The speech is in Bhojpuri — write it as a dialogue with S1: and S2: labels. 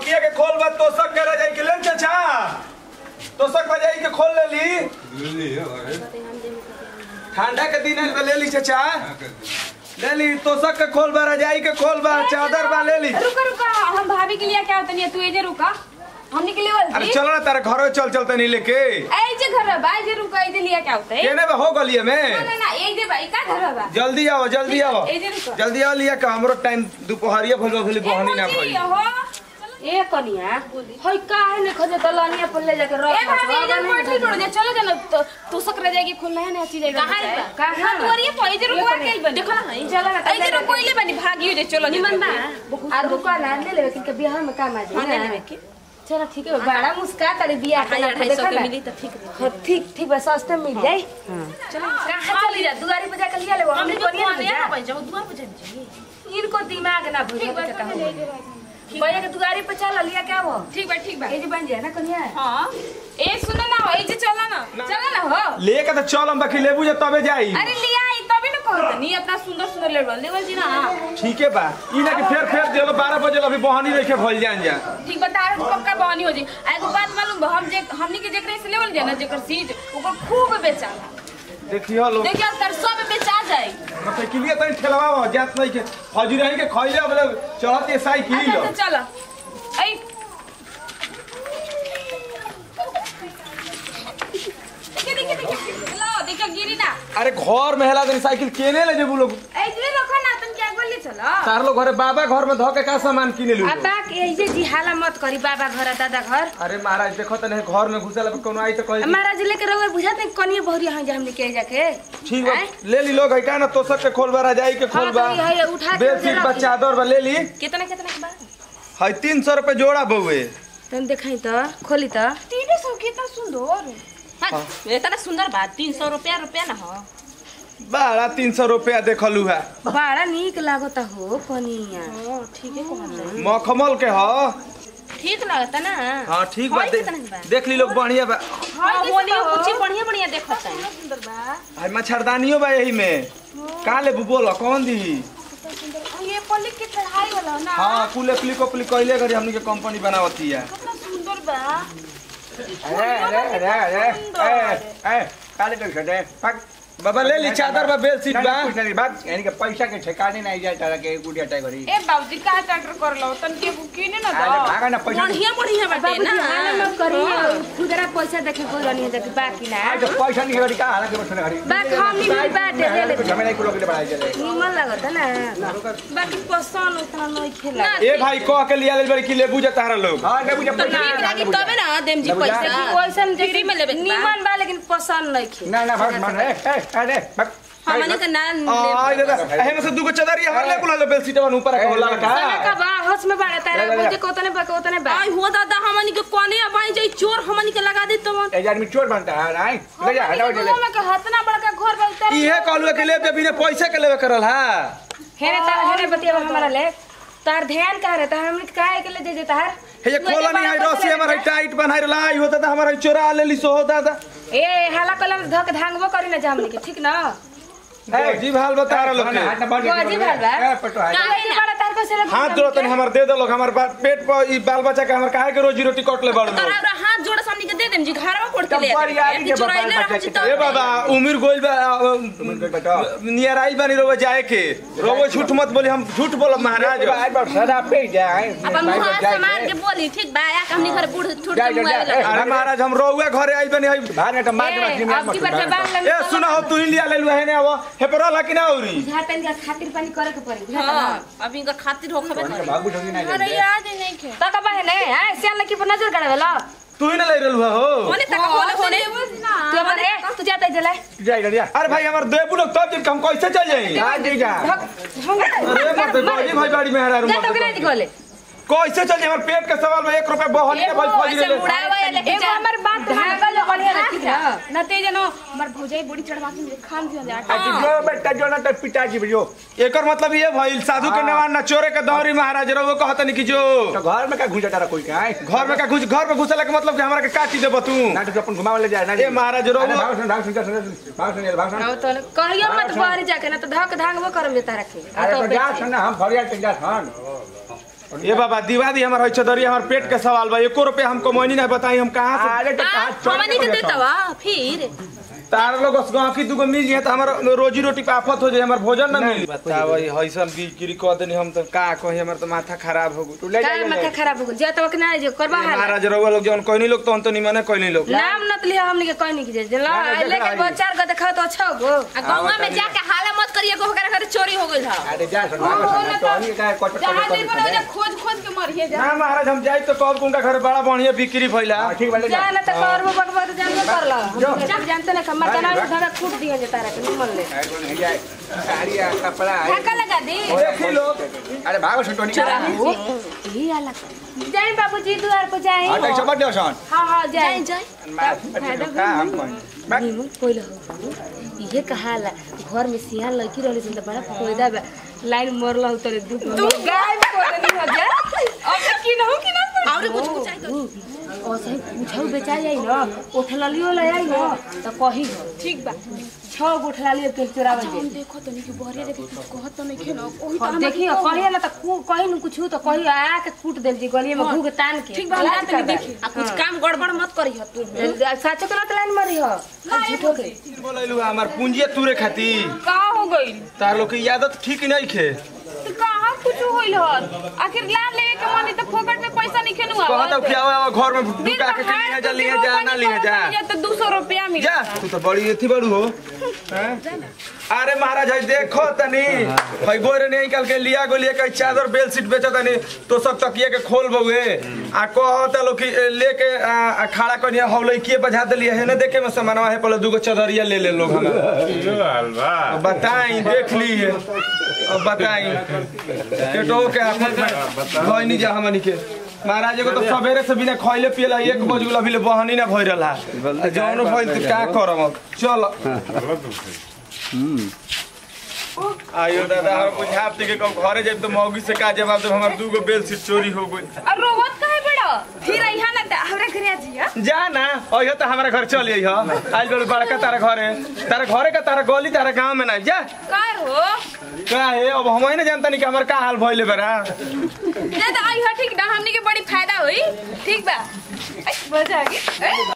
S1: खटिया के खोल बा तोसक के रजाई के ले चाचा तोसक रजाई के खोल ले ली ठंडा के दिन आइल बा ले ली चाचा ले ली तोसक के खोल बा रजाई के खोल बा चादर बा ले ली
S2: रुका रुका हम भाभी के लिए क्या होता नहीं तू एजे रुका हमने के लिए
S1: अरे
S2: बोल
S1: चलो ना तारे घर चल चलते नहीं लेके
S2: ए जे घर बा जे रुका एजे लिया क्या होता है
S1: केने बा हो गलिए
S2: ना
S1: में
S2: ना ना ए जे बा का घर बा
S1: जल्दी आओ जल्दी
S2: ठीक है,
S1: आओ
S2: ए जे रुको।
S1: जल्दी आओ लिया का हमरो टाइम दोपहरिया भइल भइल बहनी ना भइल
S3: ए कनिया हई काहे ने खोजे दलनिया पर ले जाके रख
S2: ए भाभी एजे बैठल पड़ जा चलो जाना तो तू सक रह जाएगी खुलना है ना अच्छी जगह
S3: कहाँ है बा?
S2: कहां
S3: कहाँ बा?
S2: दुआरिये पर एजे रुकवा के बन देखो ना चलो ना एजे रुको ले बनी भागियो जे चलो निमन बा
S3: आ रुका ना ले लेवे किनके बियाह में काम आ जाई
S2: हां ले
S3: ना।
S2: लेवे के
S3: चलो ठीक है बड़ा मुस्का तारे बियाह के
S2: ढाई
S3: ना
S2: ढाई सौ
S3: देखा
S2: के
S3: ना।
S2: मिली तो ठीक है
S3: हाँ, ठीक ठीक बस सस्ते में मिल जाई
S2: चलो
S3: कहाँ चली जा दुआरी पे जाकर लिया ले
S2: हमने
S3: हमने
S2: को
S3: कोनिया
S2: नहीं
S3: ना
S2: ना भाई जब दुआ पूछे चाहिए
S3: इनको दिमाग ना भूल
S2: ठीक बा
S3: के
S2: चलो ले
S3: कहा भैया के दुआरी पे चल लिया क्या वो
S2: ठीक बा ठीक बा
S3: ये जो बन जाए ना कनिया
S2: हां ए सुनो ना ए जे चलो ना चलो ना हो
S1: लेके तो चल हम बाकी लेबू जे तबे जाई
S2: अरे लिया आई तभी ना कहत नहीं इतना सुंदर सुंदर लेवल लेवल जी ना
S1: ठीक है बा ई ना कि फेर फेर देलो 12 बजे अभी बहनी रखे भइल जान जा
S2: ठीक बता रहे पक्का बहनी हो जी आ एगो बात मालूम बा हम जे हमनी के जेकरे से लेवल जाए ना जेकर सीट ओकर खूब बेचाला
S1: देखियो लोग
S2: देखिए तर सब बेचा जाए
S1: मोटरसाइकिलिया तनी ठेलवा जात नहीं के हजी रही के खइले बोले चढ़त ये साइकिल
S2: अच्छा तो चलो आई देखिए देखिए देखिए लो देखिए गिरी ना
S1: अरे घर में हेला तनी साइकिल केने ले जेबू लोग
S2: ए जे रखो ना तुम क्या गोली चलो
S1: तार लोग घरे बाबा घर में धो के का सामान किने लू
S3: अब बाक ऐसे जी हाला मत करी बाबा घर दादा घर
S1: अरे महाराज देखो तने घर में घुसल कोनो आई तो कहे
S3: महाराज लेके रहुए बुझात नहीं कनिया बहुरी यहाँ जा हमने के जाके
S1: ठीक बा
S3: आय?
S1: ले ली लोग है का ना तोसक के खोल बा रजाई के खोल
S3: हाँ,
S1: बा
S3: तो ये- ये उठा के
S1: बेड
S3: उधर
S1: शीट बा
S3: रखी।
S1: चादर बा ले ली
S2: कितना कितना के बाद
S1: है तीन सौ रुपये जोड़ा बउए
S3: तुम देखाई तो खोली तो
S2: तीन सौ कितना सुंदर हाँ, इतना सुंदर बात तीन सौ रुपया रुपया ना हो
S1: बारह तीन सौ रुपया देखलू है
S3: बड़ा निक लागता हो कनिया
S2: ठीक है कहल
S1: मखमल के ह
S2: ठीक लगता ना
S1: हाँ ठीक बा
S2: है
S1: दे,
S2: कितना के बा?
S1: देख ली लोग बढ़िया बा
S2: हाँ होली कुछ बढ़िया बढ़िया देखता है
S3: सुंदर बा
S1: है मच्छरदानियो बा यही में कहाँ ले बोलो कौन दी
S2: ये पल्ली के चढ़ाई वाला ना
S1: हाँ कुले प्लिको प्लिक कहले करी हमनी के कंपनी बनावती है
S2: कितना सुंदर बा
S1: अरे अरे अरे अरे ए ए काले कर छटे पक बाबा ले ली चादर बा बेल सीट बा
S4: कुछ नहीं बात यानी कि पैसा के ठिकाने नहीं जाए तारा के गुड़िया टाइप करी
S2: ए बाबूजी का ट्रैक्टर कर लो तन के किने ना
S4: अरे भागा ना पैसा
S2: बढ़िया बढ़िया बाटे
S3: बाबूजी
S2: ना
S3: हाला मत करी खुदरा पैसा देखे को रनी है जाके बाकी ना
S4: आज पैसा नहीं करी का हालांकि बस ना करी
S3: बाक हम नहीं मिल बाटे ले ले
S4: कुछ हमें नहीं कुछ लोग बढ़ाई चले
S3: निमन लागता ना
S2: बाकी पसंद उतना नहीं खेला
S1: ए भाई कह के लिया ले बड़ी कि लेबू जा तारा लोग
S4: हां नहीं मुझे पैसा
S2: ठीक लागी तबे ना देम जी
S4: ना बुझा।
S2: पैसा
S3: वैसन
S2: फ्री में लेबे के बा।
S3: निमन बा लेकिन पसंद नहीं खे
S4: ना ना भाग मान ए ए अरे भाग
S2: हमनी के ना
S1: आ दादा एहे से दुगो चादर हर ले बुला ले बेल सीट बन ऊपर के होला का
S3: सना का बा हस में बाड़ा तारा
S4: ले, ले, ले।
S3: बोलते कोतने बा कोतने बा
S2: आई हो दादा हमनी के कोने अबाई जाई चोर हमनी के लगा दे तो
S4: ए आदमी चोर बनता है नहीं ले जा हटाओ चले
S2: में के हतना बड़का घर बा उतर
S1: इहे कहलू कि ले दे बिना पैसे के लेवे करल हा
S3: हेने तार हेने बतिया हमारा ले तार ध्यान का रहता हमने काहे के ले दे देता हर
S1: हे ये खोला नहीं है रस्सी हमारा टाइट बनाई रहला आई होता था हमारा चोरा ले ली सो होता था
S3: ए हाला कलम धक धांगबो करी ना जा हमने के ठीक ना
S1: ए जी हाल बता रहा लोग के
S4: हाथ ना बांध
S3: वो अजीब हाल बा।
S4: ए पटो है
S2: काहे ना?
S3: बड़ा तार को से
S1: हाथ जोड़ो तनी हमार दे दो लोग हमार बा- पेट पर ई बाल बच्चा के हमार काहे के रोजी रोटी कट ले बड़ लोग
S2: तोरा हाथ जोड़ सामने के दे देम जी घरवा पड़ के
S4: तब
S2: ले
S4: बड़ी आदमी के
S2: चोराई ले
S4: बाल
S2: रहो
S4: बच्चा
S2: जी
S4: के-
S2: तब
S1: ए बाबा उमिर गोइल बा
S4: तुम कोई बताओ
S1: नियर आई बानी रोवे जाए के रोवे झूठ मत बोली हम झूठ बोलब महाराज
S4: आज बार सदा पे जाए
S2: अपन मुंह से मार के बोली ठीक बा या हमनी घर बूढ़ छूट
S4: जा,
S2: के
S4: जा,
S2: मुंह
S4: जा,
S2: आवेला
S1: अरे महाराज हम रोवे घरे आई बानी हई
S4: भाग ना तो मार के बस
S3: अब की बार जबान लग
S1: ए सुना हो तू ही लिया ले लू है ने अब हे पर ला कि ना औरी
S3: झाटन का खातिर पानी करे के पड़ी
S2: हां अभी इनका खातिर होखबे करे
S4: भाग उठोगी ना
S2: अरे याद ही नहीं खे
S3: तो का बहने हां सियान की पर नजर गड़ावे लो
S1: तू ही ना ले रहलू हो
S2: होने तक होने होने
S3: तू अपन ए तू जाता जले
S4: जा जा
S1: अरे भाई हमार देबू लोग तब जब हम कैसे चल जाई
S4: जा दे जा
S1: अरे मत बाजी भाई बाड़ी में हरा
S3: जा तो के नहीं खोले
S1: कैसे चल जाई हमार पेट के सवाल में 1 रुपया बहनी के भाई फौजी
S2: ऐसे
S1: ले
S2: मुड़ावा या लेके
S3: एगो
S2: जा
S3: हमर बात धागल बढ़िया रखी जा
S2: न ते जनो हमर भौजाई बड़ी चढ़वा के खान दिया जा
S4: आज जो बेटा जो ना तो पिताजी जो
S1: एकर मतलब ये भइल साधु के नेवान ना चोरे के दौरी महाराज रो वो कहतनी कि जो
S4: तो घर में का घुसा तारा कोई का है
S1: घर में का घुस घर में घुसला के मतलब कि हमरा के काटी देब तू
S4: ना तो अपन घुमावे ले जाए ना
S1: ए महाराज रो
S4: अरे भाग सुन भाग सुन सुन भाग सुन भाग सुन
S3: आओ तो कहियो मत बाहर जाके ना तो धक धांगबो करम देता रखे
S4: अरे तो जा सुन ना हम फरियाद के जा सुन
S5: ये बाबा दिवादी हमार है चदरी हमार पेट के सवाल बा एको रुपया हमको मोनी नहीं बताई हम कहाँ से
S4: अरे तो कहाँ चल
S2: हमनी के देता वा फिर
S5: तार लोग गाँव की दुगो मिल जाए तो हमार रोजी रोटी पे आफत हो जाए हमार भोजन ना मिली बताओ हईसन बिक्री कह देनी हम तो का कही हमार तो माथा खराब हो गई
S4: ले
S3: का
S4: जा
S3: माथा खराब हो गल जे तब ना जो करबा हाल
S5: महाराज रउआ लोग जौन कहनी लोग तो तो निमने कहनी लोग
S3: नाम नत लिया हमनी के कोई नहीं की जे ला
S4: ना,
S3: लेके
S4: देखा
S3: दो चार गो देखा तो अच्छा हो
S2: आ गौवा में जाके हाला मत करिए को ओकरा घर चोरी हो गइल हा
S4: अरे जा सुन तो हनी का कट
S2: जहां
S4: कट
S2: देखो ना खोज खोज के मरिए जा
S5: ना महाराज हम जाई तो कब उनका घर बड़ा बढ़िया बिक्री भइला
S4: ठीक वाले जा
S3: जा ना तो करबो बकबा तो जानबे कर ला हम जानते ना कमर तना धरा कूट दिए जे तारा के निमन ले
S4: अरे नहीं जाए साड़ी आ, कपड़ा है
S2: धक्का लगा दे
S5: देखी लोग
S4: अरे भागो सुन टोनी का
S3: ही आला जाई बाबूजी द्वार पर जाई
S4: हटा सब दे सन
S3: हां हां जाई
S2: जाई
S4: मार का हम कौन
S3: नीमू कोइला हो इहे कहाला घर में सियान लड़की रहली सन त बड़ा फायदा बा लाइन मरला उतरे दू
S2: तू गाय कोदनी हो जा अब की न हो कि ना और कुछ कुछ चाहिए
S3: और सही पूछौ बेचा जाई न उठला लियो ले आई न त कही हो
S2: ठीक बा
S3: छ गो उठला लियो के चोरावन
S2: हम
S3: जे
S2: देखो तनी कि बहरे देखी कहत तो नहीं खेनो ओही तो
S3: हम
S2: हम
S3: देखी कही न त कु कही न कुछ त कही आ के कूट देल जी गलिए में घू के तान के
S2: ठीक बा हम तनी देखी आ कुछ काम गड़बड़ मत करी हो तू
S3: साचो के ना लाइन मरी हो झूठो के
S5: बोलैलू हमार पूंजी तुरे खातिर
S2: का हो गइल
S5: तार लोग की आदत ठीक नहीं खे
S2: तो कहां कुछ होइल हो आखिर लान लेवे के मानी तो फोकट में पैसा नहीं खेनु
S5: कहता कि आओ आओ घर में
S2: दिन
S5: ढुका के
S2: भर
S5: लिए जा
S2: तो
S5: लिए
S2: फिर
S5: जा
S2: वो
S5: ना
S2: पानी
S5: लिए जा
S2: पानी तो 200 रुपया मिल
S5: जा तू तो बड़ी एथी बड़ू हो हैं? अरे महाराज है देखो तनी भाई गोरे नहीं निकल के लिया गो लिए कई चादर बेल सीट बेचो तनी तो सब तकिए के खोल बउए आ कहता लोग कि ए, लेके आ, आ, खड़ा कनिया हौले के बजा देलिए है ना देखे में सामानवा है पहले दूगो चदरिया ले ले लोग हमारा अब बताई देख लिए अब बताई केटो के आफत में भई नहीं जा हमनी के महाराज एगो तो सवेरे से बिना खइले पियला एक बज गेल अभी ले बहनी ना भइ रहला जौन भइल त का करम अब चल आयो दादा हम बुझाते के कब घरे जाब तो मौगी से का जवाब देब हमर दूगो बेल सीट चोरी हो गई
S2: और रोवत काहे बड़ा फिर यहाँ ना त हमरा घरे आ जिया
S5: जा ना अइहो तो हमारा घर चल अइहो आज बड़े बड़का तारा घरे तारा घरे का तारा गली तारा गांव में ना जा
S2: काय हो
S5: का है अब हम ही ना जानता नहीं कि हमर का हाल भइले बरा
S2: ना तो आई हो ठीक ना हमनी के बड़ी फायदा होई ठीक बा ऐ, मजा आ गई ऐ।